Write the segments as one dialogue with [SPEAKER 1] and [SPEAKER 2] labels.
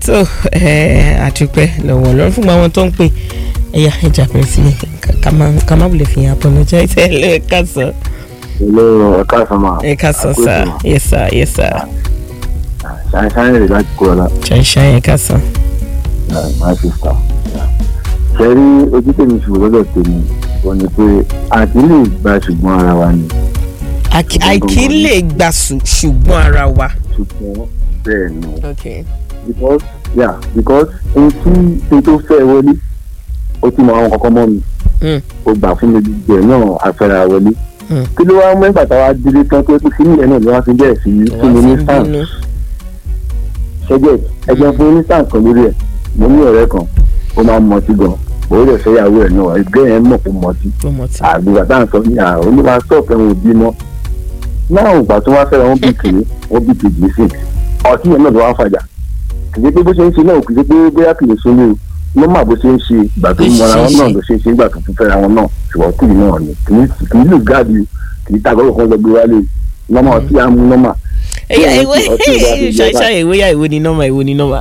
[SPEAKER 1] so àdúpẹ́ lọ́wọ́ lọ́rùn fún àwọn tó ń pè ẹ̀yà ẹja bẹ̀rẹ̀ sí ká má wulẹ̀ fi hàn apologize ẹ̀ lẹ́ẹ̀ka sọ.
[SPEAKER 2] Hello, ẹ̀ka sọ́mà.
[SPEAKER 1] ẹ̀ka sọ sá yes sir yes sir.
[SPEAKER 2] Ṣáyẹn ṣáyẹn rè láti kúrò lá.
[SPEAKER 1] ṣàìṣàì ẹ̀ka sọ.
[SPEAKER 2] My sister. Ṣé rí ojú tèmi ṣùgbọ́n lọ́dọ̀ tèmi? Wọ́n ní pé àti lè gba ṣùgbọ́n ara wa ni.
[SPEAKER 1] àìkí lè gbà ṣùgbọ́n ara wa.
[SPEAKER 2] Ṣùgbọ́n bẹ́ẹ̀ ni.
[SPEAKER 1] okay.
[SPEAKER 2] Because yeah because ohun tí ohun tó fẹ́ wọlé ó ti mọ àwọn kankan mọ́ mi.
[SPEAKER 1] Mm.
[SPEAKER 2] Ó gbà fún mi gbogbo ẹ̀ náà afẹ́ra wọlé.
[SPEAKER 1] Mm.
[SPEAKER 2] Kí ló wá mú ẹgbàá táwa délé tán pé kí ní ẹ̀ náà ló wá fi bẹ́ẹ̀ sí fún mi ní sáà ṣẹjẹ ẹgbẹ́ fún onísàn kan lórí ẹ̀ mo ní ọ̀rẹ́ kan ó máa ń mọtí gan òun lè fẹ́ yàwó ẹ̀ náà ẹgbẹ́ yẹn mọ̀ kó mọtí
[SPEAKER 1] tó mọ̀ tí.
[SPEAKER 2] àgbègbè tá à ń sọ ní àrùn onímọ̀ sọ̀fẹ́ wọn ò bímọ náà ògbà tó wá fẹ́ra wọn bí kìíní wọn bí kejì sí ọtí yẹn náà ló wá fàjà kì í ṣe pé bó ṣe ń ṣe náà kì í ṣe pé bóyá kì í ṣe ní o nọ́mà bó ṣe ń ṣe ìgbà tó ń mọra wọn náà ló ṣe ń ṣe ìgbà tó tún fẹ́ra wọn náà ṣùgbọ́n kì í náà ni kì í kì í lù gáàdì kì í tàgọ́ kan lọ gbé wálé nọ́mà ọtí á mú nọ́mà
[SPEAKER 1] ẹyà
[SPEAKER 2] Tí
[SPEAKER 1] ìwé
[SPEAKER 2] wọ́n ti ọtí ìwé àti ìjọba.
[SPEAKER 1] ṣàìṣàì ìwé yà ìwé ni nọ́mà ìwé ni nọ́mà.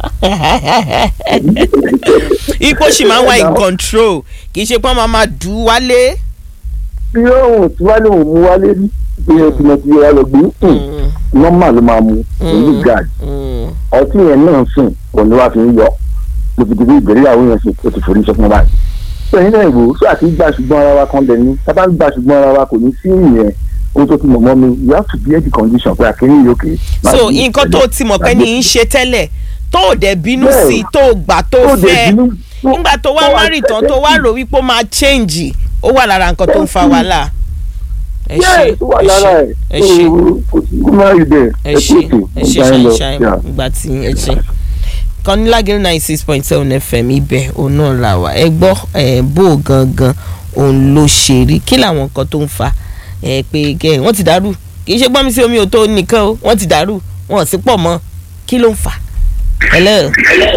[SPEAKER 1] ipò sì máa ń wá in control kì í ṣe pé wọ́n máa máa dù ú wálé.
[SPEAKER 2] bí òun tí wálé òun mú wálé rí bí ẹ ti mọ ti yẹ wá lọ gbé nọ́mà ló máa mu pẹ̀lú gáàdì
[SPEAKER 1] Mm.
[SPEAKER 2] ọtí yẹn náà sùn òun ló wá fi ń yọ mo ti dìbò ìgbéyàwó yẹn sùn ó ti forí sọ fún wa báyìí. sẹ́yìn náà ìwò sọ àti gbà ṣùgbọ́n ara wa kan lẹ̀ ní tá a bá ń gbà ṣùgbọ́n ara wa kò ní sí ìyẹn ohun tó ti mọ̀ mọ́ mi you have to bear the condition pé àkíní yìí òkè.
[SPEAKER 1] so nǹkan tó ti mọ̀ pé ní í ṣe tẹ́lẹ̀ tó ò dẹ̀ bínú
[SPEAKER 2] Bẹ́ẹ̀.
[SPEAKER 1] sí i tó o gbà tó
[SPEAKER 2] tó dẹ̀
[SPEAKER 1] fẹ́
[SPEAKER 2] bínú tó-
[SPEAKER 1] nígbà tó wá
[SPEAKER 2] tó wá
[SPEAKER 1] wárì tán tó wá rò wípé ó máa change ó wà lára nǹkan tó ń fa wàhálà. ẹ ṣe
[SPEAKER 2] Yes, ó wà lára ẹ̀
[SPEAKER 1] ẹ ṣe
[SPEAKER 2] kò sí kó má rí bẹ́ẹ̀
[SPEAKER 1] ẹ ṣe ẹ ṣe
[SPEAKER 2] ọ̀gá ẹ̀ lọ,
[SPEAKER 1] ṣàìṣàì
[SPEAKER 2] yeah.
[SPEAKER 1] ìgbà tí ẹ ṣe kọ́nílágẹ̀rẹ́ ninety six point seven fm ibẹ̀ òun náà là wá ẹ gbọ́ ẹ bó o gangan òun ló ṣe rí kí làwọn nǹkan tó ń fa ẹ pé kẹ wọ́n ti dàrú kì í ṣe gbọ́n mi sí omi ò tó nìkan o wọ́n ti dàrú wọn ò sí pọ̀ mọ́ kí ló ń fà. hello.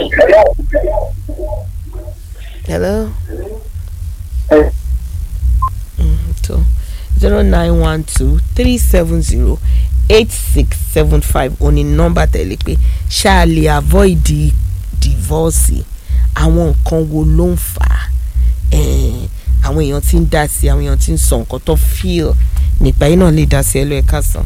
[SPEAKER 1] hello.
[SPEAKER 2] Ẹ-
[SPEAKER 1] tó zero nine one two three seven zero eight six seven five òní nọ́mbà tẹ̀lé pé ṣáà lè avoid the divorce àwọn nǹkan wo ló ń fà á Eh, àwọn èèyàn tí ń dá sí àwọn èèyàn tí ń sọ nǹkan tó feel nípa yìí náà lè dá sí ẹ lọ ẹ káàsán.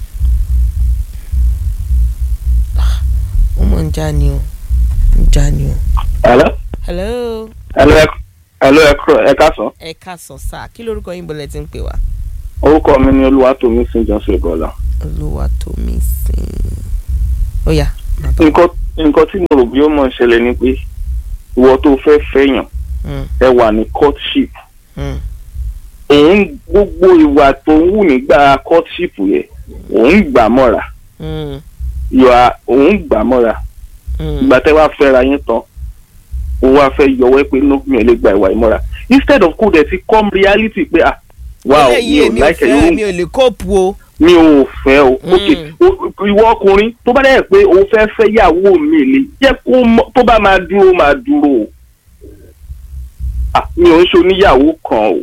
[SPEAKER 1] Ah, ó mọ̀ ń já ni o ń já ni o.
[SPEAKER 3] Hello?
[SPEAKER 1] hello
[SPEAKER 3] Hello, ẹ hello, ẹ kúrò- ẹ káàsán.
[SPEAKER 1] ẹ káàsán sáà kí lorúkọ yín bọ́lẹ̀ tí ń pè wá.
[SPEAKER 3] Orúkọ mi ni Olúwatómi St. Johnson Ìbọ̀lá.
[SPEAKER 1] olúwa tó mi sìn. ó yá. má bọ̀.
[SPEAKER 3] Nǹkan nǹkan tí mo rò bí ó mọ̀ ń ṣẹlẹ̀ ni pé ìwọ tó fẹ́ fẹ́yàn
[SPEAKER 1] Mm,
[SPEAKER 3] ẹ wà ní courtship.
[SPEAKER 1] mm,
[SPEAKER 3] Òun gbogbo ìwà tó ń wù nígbà courtship yẹn òun gbà mọ́ra.
[SPEAKER 1] mm,
[SPEAKER 3] Ìwà òun gbà mọ́ra.
[SPEAKER 1] mm.
[SPEAKER 3] Ìgbà tẹ́ wá fẹ́ra yín tán ó wá fẹ́ yọwọ́ pé no mi ò lè gba ìwà ìmọ́ra. Instead of kó dẹ̀ ti come reality pé ah wow mi
[SPEAKER 1] eléyìí
[SPEAKER 3] ò
[SPEAKER 1] èmi ò
[SPEAKER 3] like
[SPEAKER 1] fẹ́
[SPEAKER 3] ẹ̀
[SPEAKER 1] mi ò lè kóòpù o.
[SPEAKER 3] mi ò fẹ́ o
[SPEAKER 1] Mm.
[SPEAKER 3] ok o- ìwọ ọkùnrin tó bá dẹ̀ pé o fẹ́ fẹ́ yàwó mi lè jẹ́ kó mọ̀- tó bá máa dúró máa dúró o Ah, mi ò ń ṣe oníyàwó kan o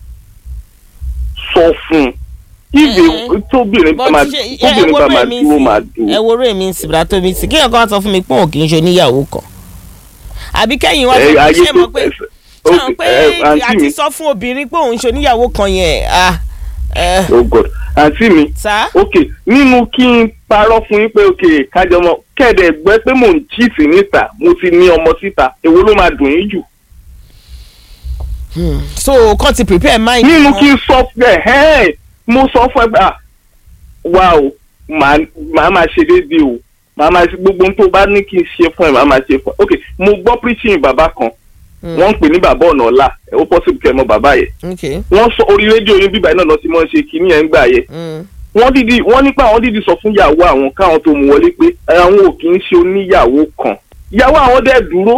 [SPEAKER 3] sọ fún un ìwé
[SPEAKER 1] Eh.
[SPEAKER 3] tóbìnrin bá
[SPEAKER 1] But
[SPEAKER 3] máa
[SPEAKER 1] ṣe- ẹ- ẹ
[SPEAKER 3] tóbìnrin bá
[SPEAKER 1] wo
[SPEAKER 3] máa
[SPEAKER 1] rẹ̀ mi
[SPEAKER 3] dúró
[SPEAKER 1] sí-
[SPEAKER 3] máa
[SPEAKER 1] ẹ
[SPEAKER 3] dúró
[SPEAKER 1] wo rẹ̀ mi sìbìrà tó mi sí kéèyàn kan wá sọ fún mi pé òun kì í ṣe oníyàwó kan àbí kẹ́yìn wá sọ
[SPEAKER 3] Eh,
[SPEAKER 1] pé
[SPEAKER 3] ayé
[SPEAKER 1] ṣé
[SPEAKER 3] tó
[SPEAKER 1] mọ̀ pé
[SPEAKER 3] ẹsẹ̀-
[SPEAKER 1] ṣé
[SPEAKER 3] ok,
[SPEAKER 1] mọ̀ pé
[SPEAKER 3] eh, àǹtí
[SPEAKER 1] àti
[SPEAKER 3] mi
[SPEAKER 1] sọ fún obìnrin pé òun ṣe oníyàwó kan yẹn ah eh,
[SPEAKER 3] oh god àǹtí mi
[SPEAKER 1] sá
[SPEAKER 3] ok nínú kí n parọ́ fún yín pé ok kájọ mọ kẹ́ẹ̀dẹ̀ gbẹ́ pé mò ń chíìtì níta mo ti ní ọmọ síta èwo ló máa dùn yín jù
[SPEAKER 1] Hmm. so kàn ti prepare mind
[SPEAKER 3] nínú
[SPEAKER 1] wọn.
[SPEAKER 3] kí n sọ fún ẹ ẹ mo sọ fún ẹ pé ah wá o màá màá máa ṣe déédéé o màá máa ṣe gbogbo ohun tó bá ní kí n ṣe fún ẹ màá máa ṣe fún ẹ ok mo gbọ́ preaching bàbá kan
[SPEAKER 1] Hmm.
[SPEAKER 3] wọ́n ń pè ní bàbá ọ̀nà ọ̀la ó possible kẹ́ ẹ mọ bàbá yẹn
[SPEAKER 1] okay
[SPEAKER 3] wọ́n sọ orí rédíò yín bíbá iná lọ sí mọ́ ṣe kínní ẹ̀ ń gbà yẹn
[SPEAKER 1] Hmm.
[SPEAKER 3] wọ́n dídì wọ́n nípa àwọn dídì sọ fún ìyàwó àwọn káwọn tó mú wọlé pé àwọn ò kì í ṣe oníyàwó kan ìyàwó àwọn dẹ̀ dúró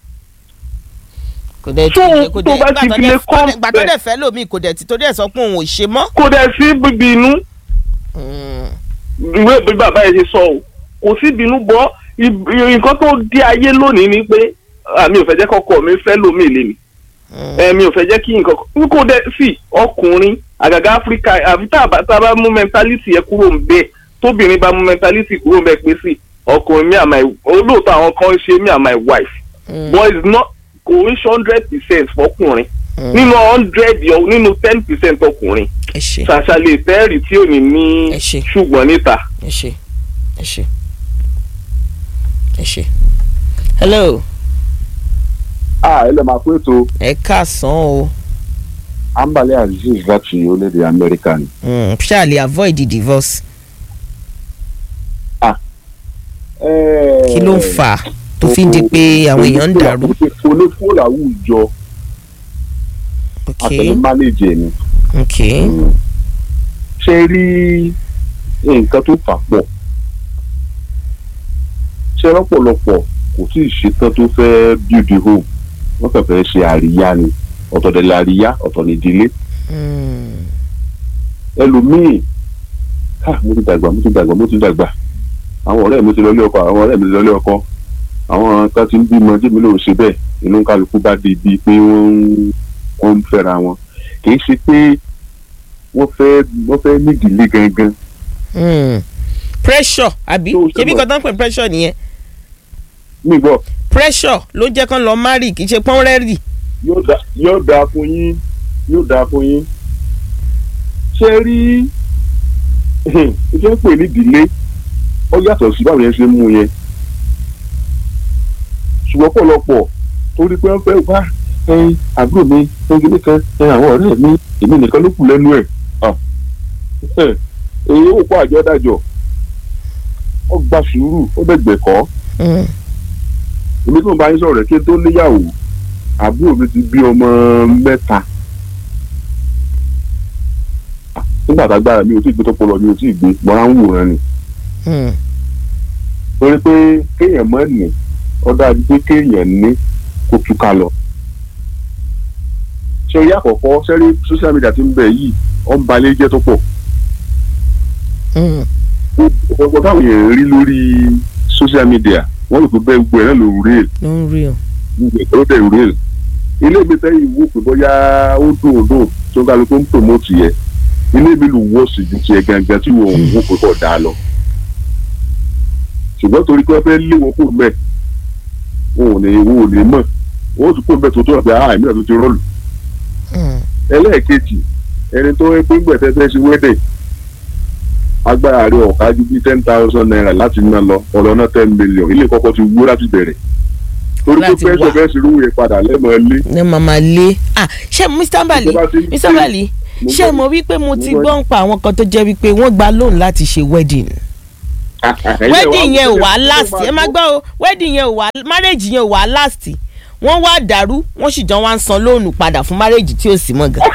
[SPEAKER 1] kò dẹ̀
[SPEAKER 3] So,
[SPEAKER 1] tí kò
[SPEAKER 3] tó
[SPEAKER 1] dẹ̀
[SPEAKER 3] bá ti fi lè kọ́
[SPEAKER 1] gbà tó
[SPEAKER 3] bẹ́ẹ̀.
[SPEAKER 1] dẹ̀ fẹ́ lómi kò dẹ̀ tí tó dẹ̀ sọ pé òun ò ṣe mọ́.
[SPEAKER 3] kò dẹ̀ sí bíbí inú
[SPEAKER 1] Hmm.
[SPEAKER 3] ìwé ìbí bàbá yẹn ṣe sọ o kò sí ìbínú bọ́ ib- nǹkan tó dé ayé lónìí ni pé àmì ò fẹ́ jẹ́ kọ́kọ́ mi fẹ́ lómi ìlé mi
[SPEAKER 1] Hmm.
[SPEAKER 3] ẹ̀mí ò fẹ́ jẹ́ kí nǹkan kan kò dẹ̀ sí ọkùnrin àgàgà áfíríkà àfi tá a bá tá a bá mú mẹ́ntálítì yẹn kúrò ń bẹ́ẹ̀ tóbìnrin bá mú mẹ́ntálítì kúrò ń bẹ́ẹ̀ pé sí ọkùnrin mi and my olóòótọ́ àwọn kan ṣe me and my wife
[SPEAKER 1] Mm.
[SPEAKER 3] but it's not kò ń ṣe hundred percent fọkùnrin
[SPEAKER 1] Mm.
[SPEAKER 3] nínú hundred yọ- nínú ten percent ọkùnrin
[SPEAKER 1] ẹ ṣe
[SPEAKER 3] ṣàṣàlẹ̀ fẹ́ẹ̀rì tí ò ní ní
[SPEAKER 1] Ẹ ṣé.
[SPEAKER 3] ṣùgbọ́n níta.
[SPEAKER 1] ẹ ṣe ẹ ṣe ẹ ṣe. hello
[SPEAKER 2] a ẹ lè máa pé ètò
[SPEAKER 1] ẹ káàsán o
[SPEAKER 2] ambale aziz láti orílẹ̀-èdè amẹ́ríkà ni.
[SPEAKER 1] Mm, ṣáà lè avoid the divorce kí ló ń fà á tó fi ń di pé àwọn èèyàn ń dàrú.
[SPEAKER 2] onífòlà àwùjọ
[SPEAKER 1] ok
[SPEAKER 2] àtẹnu mánéjì ni.
[SPEAKER 1] ok
[SPEAKER 2] ṣe rí nǹkan tó fà pọ̀ ṣe lọ́pọ̀lọpọ̀ kò tí ì ṣetán tó fẹ́ build a home wọ́n kàn fẹ́ ṣe àríyá ni ọ̀tọ̀ dẹ̀ àríyá ọ̀tọ̀ ní ìdílé
[SPEAKER 1] Mm,
[SPEAKER 2] ẹlòmíì ha mo ti dàgbà mo ti dàgbà mo ti dàgbà àwọn ọ̀rẹ́ mi ti lọ ilé ọkọ àwọn ọ̀rẹ́ mi ti lọ ilé ọkọ àwọn kan ti ń bímọ jẹ́mi ló ń ṣe bẹ́ẹ̀ inú kálukú bá di bíi pé wọ́n ń wọ́n ń fẹ́ra wọn kì í ṣe pé wọ́n fẹ́ wọ́n fẹ́ nídìílé gangan
[SPEAKER 1] mm. pressure àbí
[SPEAKER 2] Tó
[SPEAKER 1] ṣebí
[SPEAKER 2] ṣe
[SPEAKER 1] kan tán pè pressure nìyẹn
[SPEAKER 2] nígbọ́
[SPEAKER 1] pressure ló jẹ́ kán lọ marry kì í ṣe pọ́n rẹ́rì.
[SPEAKER 2] yóò dá yóò dáa fún yín yóò dáa fún yín ṣe rí ìjọ pè ní ìdílé ó yàtọ̀ sí báwo yẹn ṣe ń mú yẹn ṣùgbọ́n pọ̀lọpọ̀ torí pé wọ́n fẹ́ wá ẹyin àbúrò mi ẹyin nìkan ẹyin àwọn ọ̀rẹ́ mi èmi nìkan ló kù lẹ́nu ẹ̀ èyí ò kó àjọ dájọ́ ó gba sùúrù ó dẹ̀gbẹ̀ kọ́
[SPEAKER 1] Mm,
[SPEAKER 2] èmi tó ń bá yín sọ̀rọ̀ rẹ̀ kí n tó níyàwó àbúrò mi ti bí ọmọ mẹ́ta nígbà tágbára mi ò tí ì gbé tó pọ̀ lọ mi ò tí ì gbé mọ́ra ń wòran ni
[SPEAKER 1] mm,
[SPEAKER 2] torí pé kéèyàn mọ́ ní ó dájú pé kéèyàn ní kó túká lọ. ṣé orí àkọ́kọ́ sẹ́rí social media ti ń bẹ̀ yìí ó ń balẹ̀ jẹ́ tó pọ̀
[SPEAKER 1] mm.
[SPEAKER 2] ọ̀pọ̀ táwọn èèyàn rí lórí social media wọ́n lè fi bẹ́ẹ̀ gbọ́ ẹ̀ náà ló rí èlò
[SPEAKER 1] ló ń rí o.
[SPEAKER 2] ó dẹ̀ rí èlò ilé mi sẹ́yìn wò pé bóyá ó dùn ó dùn tó ń kálukú ń promote yẹ ilé mi ló wọ́ sí ju tiẹ̀ gangan tí wọ́n ń wò pé kò dáa lọ ṣùgbọ́n torí pé wọ́n fẹ́ lé wọn kúrò mẹ́ẹ̀ wọn ò ní wọn ò ní mọ̀ wọn ò tún kúrò mẹ́ẹ̀ tó tó ọ̀bẹ àá ìmíràn tó ti rọ́ọ̀lù
[SPEAKER 1] Mm,
[SPEAKER 2] ẹlẹ́ẹ̀kejì ẹni tó ń pín gbẹ̀tẹ́ fẹ́ sí wẹ́dẹ̀ agbára rẹ̀ ọ̀ka ju bí ten thousand naira láti ná lọ ọ̀rọ̀ náà ten million ilé kọ́kọ́ ti wó láti bẹ̀rẹ̀ torí pé
[SPEAKER 1] Láti
[SPEAKER 2] fẹ́sọ̀
[SPEAKER 1] wá.
[SPEAKER 2] fẹ́ sí irú yẹn padà lẹ́mọ̀ ilé
[SPEAKER 1] ní màmá lé ah ṣé mr bali
[SPEAKER 2] Ìjọba ti ń
[SPEAKER 1] mr
[SPEAKER 2] pè-
[SPEAKER 1] bali
[SPEAKER 2] mo
[SPEAKER 1] ṣé
[SPEAKER 2] gbọ́-
[SPEAKER 1] mo wí pé mo
[SPEAKER 2] mo
[SPEAKER 1] ti
[SPEAKER 2] gbọ́-
[SPEAKER 1] gbọ́ ń pa àwọn kan tó jẹ́ wípé wọ́n gba loan láti ṣe wedding wedding yẹn ò wá last ẹ má gbọ́ o wedding yẹn ò wá marriage yẹn ò wá last wọ́n wá dàrú wọ́n sì jọ wá ń san lóònù padà fún marriage tí ò sí mọ́ gan.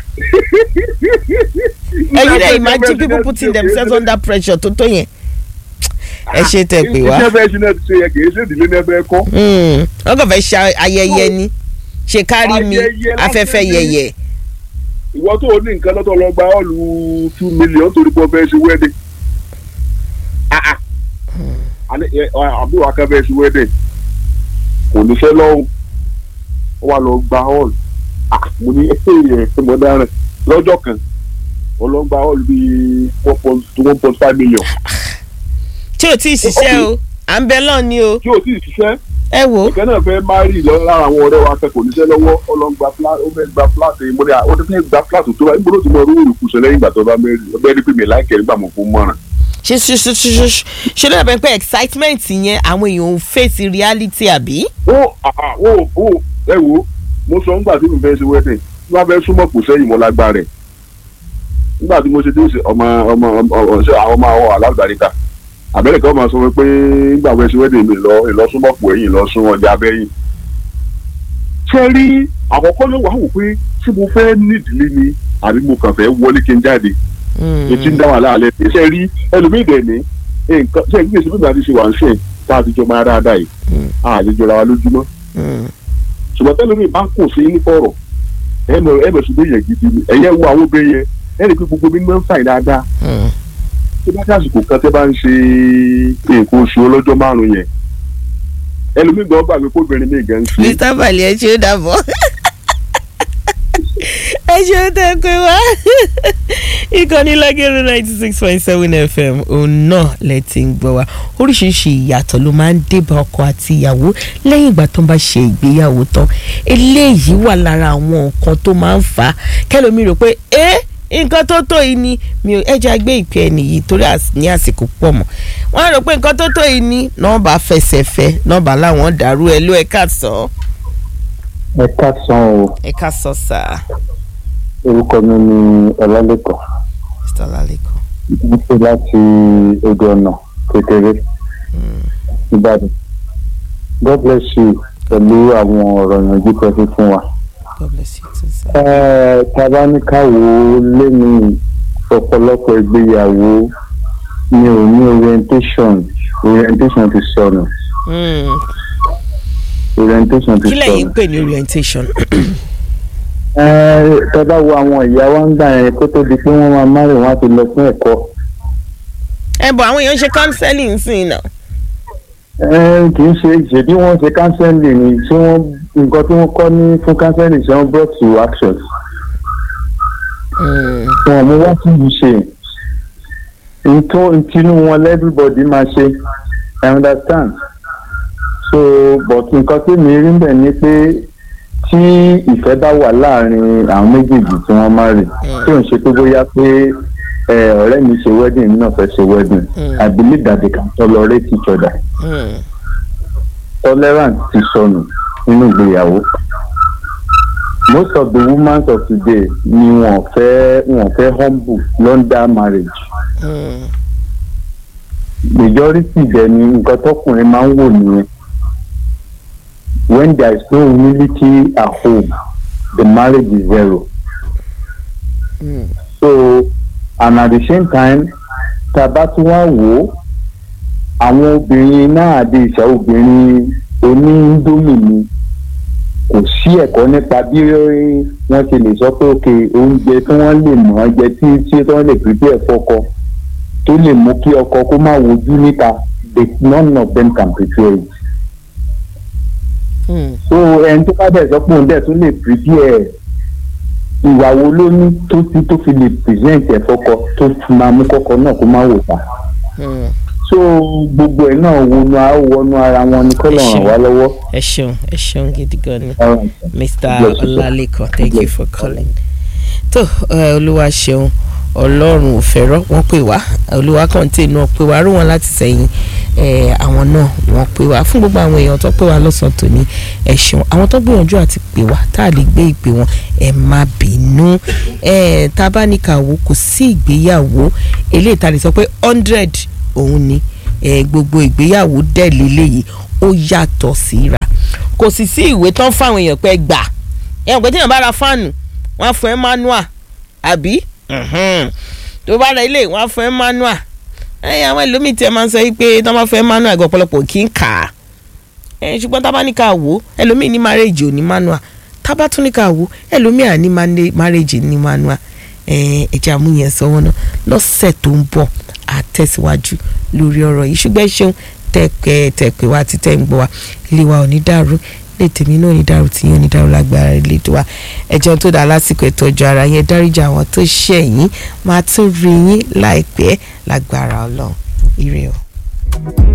[SPEAKER 1] ẹ̀yin náà imagine people putting themselves under pressure tó tó yẹn. ẹ ṣe tẹ pé wá
[SPEAKER 2] iṣẹ́ fẹ́ ṣe náà ti ṣe yẹ kì í ṣe ìdílé náà fẹ́ kọ́
[SPEAKER 1] Mm, wọ́n kàn fẹ́ ṣe ayẹyẹ ni ṣe kárí mi
[SPEAKER 2] Ayẹyẹ lásán
[SPEAKER 1] afẹ́fẹ́
[SPEAKER 2] ni.
[SPEAKER 1] yẹyẹ.
[SPEAKER 2] ìwọ tó o ní nǹkan lọ́tọ̀ lọ gba ọ́ọ̀lù two million torí pé o fẹ́ ṣe wedding Ah, ah. Àní, ẹ, ọ, àbúrò akẹ́ fẹ́ ṣe wedding kò níṣẹ́ lọ́hùn ó wà lọ gba ọ́ọ̀lù Ah, mo ní ẹ̀ mo dáràn lọ́jọ́ kan ó lọ gba ọ́ọ̀lù bíi one point to one point five million
[SPEAKER 1] tí ò tí ì ṣiṣẹ́ o à ń bẹ lọ́ọ̀ ni o
[SPEAKER 2] tí o sì ṣiṣẹ́
[SPEAKER 1] ẹ wò ó
[SPEAKER 2] ìkẹ́ náà fẹ́ márì lọ lára àwọn ọ̀rẹ́ wa akẹ́kọ̀ọ́ níṣẹ́ lọ́wọ́ ó lọ gba flat ó fẹ́ gba flat mo ní à ó fẹ́ gba flat tó bá níbo ló ti mọ orú ìrùkùsọ lẹ́yìn ìgbà tó bá mẹ́rin ọbẹ̀ rí pé mi láìkẹ́ nígbà mo fún mọ́ràn.
[SPEAKER 1] ṣe ṣe ṣe ṣe ṣe ṣe ṣe ló dàbẹ̀ pé excitement yẹn àwọn èèyàn ò face reality àbí.
[SPEAKER 2] ó àà ó ó ẹ wo mo sọ nígbà tí mo fẹ́ ṣe wedding tí wọ́n fẹ́ súnmọ́ kò sẹ́yìn mọ́ lágbára rẹ̀ nígbà tí mo ṣe dé ọmọ ọmọ ọmọ ọ̀ṣẹ́ àwọn ọmọ àwọn alágbàríkà àbẹ̀rẹ̀ kan máa sọ pé nígbà fẹ́ ṣe wedding mi lọ ìlọsúnmọ́ pò ẹ̀yìn ìlọsún ọjà abẹ́yìn. ṣé rí àkọ́kọ́ ló wà wò pé ṣé mo fẹ́ nídìílé ni àbí mo kàn fẹ́ wọlé kí n jáde etí ń dá wà láàlẹ́ ṣé rí ẹlòmíì dẹ̀ ní nǹkan ṣé ìgbésí bí màá ti ṣe wà ń ṣe tá a ti jọ máa dáadáa yìí àlejò ra wa lójúmọ́ ṣùgbọ́n tẹ́lẹ̀ mi bá kò sí ní fọ̀rọ̀ ẹ mọ̀ ẹ mọ̀ ṣùgbọ́n yẹn gidi ni ẹ̀yẹ wo àwọn obìnrin yẹn ẹ rí i pé gbogbo mi máa ń fàì dáadáa tí bá dásìkò kan tẹ́ bá ń ṣe nǹkan oṣù ọlọ́jọ́ márùn-ún yẹn ẹlòmíì gan gbàgbé kóbìnrin mi gan ń ṣe
[SPEAKER 1] mr bali ẹ ṣe ó dàbọ̀ ẹ ṣeun tẹ pé wá ìkànnì lágẹ̀rẹ̀ ninety six point seven fm òun náà lẹ ti ń gbọ́ wa oríṣiríṣi ìyàtọ̀ ló máa ń débà ọkọ àti ìyàwó lẹ́yìn ìgbà tó ń bá ṣe ìgbéyàwó tán eléyìí wà lára àwọn nǹkan tó máa ń fà á kẹlòmí rò pé ẹ́ nǹkan tó tó yìí ni mi ò ẹja gbé ìpè ẹnì yìí torí ní àsìkò pọ̀ mọ́ wọ́n á rò pé nǹkan tó tó yìí ni nọ́ọ̀bà fẹsẹ̀ fẹ́ nọ́ọ̀bà láwọn dàrú ẹ ló ẹ̀ka sọ.
[SPEAKER 2] ẹ̀ka san o
[SPEAKER 1] ẹ̀ka sọ sáà
[SPEAKER 2] orúkọ mi ni ọlálẹ́kọ̀ọ́
[SPEAKER 1] mr lalekan.
[SPEAKER 2] mo ṣe láti odò ọ̀nà kékeré ìbàdàn god bless you pẹ̀lú àwọn ọ̀rọ̀ ìyànjú pẹ̀lú fún wa.
[SPEAKER 1] god bless you too sir.
[SPEAKER 2] Ẹ, tabaníkàwò lẹ́nu ọ̀pọ̀lọpọ̀ ìgbéyàwó mi ò ní orientation orientation ti sọnù
[SPEAKER 1] Mm.
[SPEAKER 2] orientation ti
[SPEAKER 1] kí lẹ́yìn
[SPEAKER 2] sọnù.
[SPEAKER 1] ń pè ní orientation.
[SPEAKER 2] Ẹ, tọ́ba wo àwọn ìyá wa ń gbà yẹn kó tó di pé wọ́n máa márùn wọn á ti lọ fún ẹ̀kọ́.
[SPEAKER 1] ẹ bọ̀ àwọn èèyàn ń ṣe counseling sí i náà.
[SPEAKER 2] Ẹ, kì í ṣe ṣèbí wọ́n ṣe counseling ni ṣé wọ́n nǹkan tí wọ́n kọ́ ní fún counseling ṣé wọ́n brought to action.
[SPEAKER 1] Mm.
[SPEAKER 2] wọn mú wá sí ìṣe nǹkan tinú wọn everybody máa ṣe i understand so but nǹkan tí mi rí bẹ̀ ni pé tí ìfẹ́ bá wà láàrin àwọn méjèèjì tí wọ́n máa rìn tí ò ń ṣe pé bóyá pé ẹ, ọ̀rẹ́ mi ṣe wedding mi náà fẹ́ ṣe wedding
[SPEAKER 1] Mm.
[SPEAKER 2] i believe that they can tolerate each other
[SPEAKER 1] Mm.
[SPEAKER 2] tolerance ti sọnù nínú ìgbéyàwó most of the women of today ni wọn fẹ́ wọn fẹ́ humble london marriage
[SPEAKER 1] Mm.
[SPEAKER 2] majority dẹ̀ ni nǹkan tọkùnrin máa ń wò nìyẹn when there is no humility at home the marriage is zero
[SPEAKER 1] Mm.
[SPEAKER 2] so and at the same time tá a bá tún wá wò ó àwọn obìnrin náà àdé ìṣà obìnrin oníńdómì ni kò sí ẹ̀kọ́ nípa bí wọ́n ṣe lè sọ pé òkè oúnjẹ tí wọ́n lè mọ̀ ọ́ jẹ tí tí wọ́n lè prepare fọ́kọ tó lè mú kí ọkọ kó má wojú níta they none of them can prepare it
[SPEAKER 1] Mm.
[SPEAKER 2] so ẹni tó bá bẹ̀ sọ pé òun dẹ̀ tún lè prepare ìwà wo ló ní tó ti tó fi lè present ẹ̀ fọ́kọ tó fi máa mú kọ́kọ́ náà kó má wò pa
[SPEAKER 1] Mm.
[SPEAKER 2] so gbogbo ẹ̀ náà wọnú a wọnú ara wọn ni kọ́ lọ ràn wá lọ́wọ́.
[SPEAKER 1] ẹ ṣeun ẹ ṣeun gidi gan ni
[SPEAKER 2] All right.
[SPEAKER 1] mr
[SPEAKER 2] Bless you, sir.
[SPEAKER 1] ọlálẹ́kan thank you
[SPEAKER 2] Bless
[SPEAKER 1] for
[SPEAKER 2] you.
[SPEAKER 1] calling. tó ẹ, olúwa ṣeun ọlọ́run ò fẹ́rọ́ wọ́n pè wá olúwa kọ́ńté náà pè wá rú wọn láti sẹ́yìn ẹ, àwọn náà wọ́n pè wá fún gbogbo àwọn èèyàn tó pè wá lọ́sàn-án tòní ẹ ṣeun àwọn tó gbìyànjú àti pè wá tá a lè gbé ìpè wọn ẹ má bínú ẹ tá a bá ní ká wò kò sí ìgbéyàwó eléyìí tá a lè sọ pé hundred òun ni ẹ, gbogbo ìgbéyàwó dẹ̀ lélẹ́yìí ó yàtọ̀ síra kò sì sí ìwé tán fáwọn èèyàn pé gbà ẹ̀ ń pẹ́ tí èèyàn bá ra fáànù wọ́n á fún ẹ manual àbí Mhm. tó bá ra ilé wọ́n á fún ẹ manual ẹ̀yìn àwọn ẹlòmíì tí ẹ máa ń sọ yìí pé tó máa fún ẹ manual gan ọ̀pọ̀lọpọ̀ kì í kà á ẹ̀ ṣùgbọ́n tá a bá ní ká wò ó ẹlòmíì ní marriage ò ní manual tá a bá tún ní ká wò ó ẹlòmíì à ní mane- marriage ní manual ẹ̀ ẹ̀jẹ̀ àmúyẹn sọ wọn náà lọ́sẹ̀ tó ń bọ̀ àtẹ̀síwájú lórí ọ̀rọ̀ yìí ṣùgbọ́n ẹ ṣeun tẹ̀pẹ́ tẹ̀pẹ́ wa ti tẹ̀ ń gbọ́ wa ilé wa ò ní dàrú ilé tèmi náà ò ní dàrú tí yín ò ní dàrú lágbára ilé tó wa ẹjọ́ tó dáa lásìkò ìtọ́jú ara yẹn dáríjà àwọn tó ṣẹ̀ yín máa tún rí yín láìpẹ́ lágbára ọlọ́run ire o.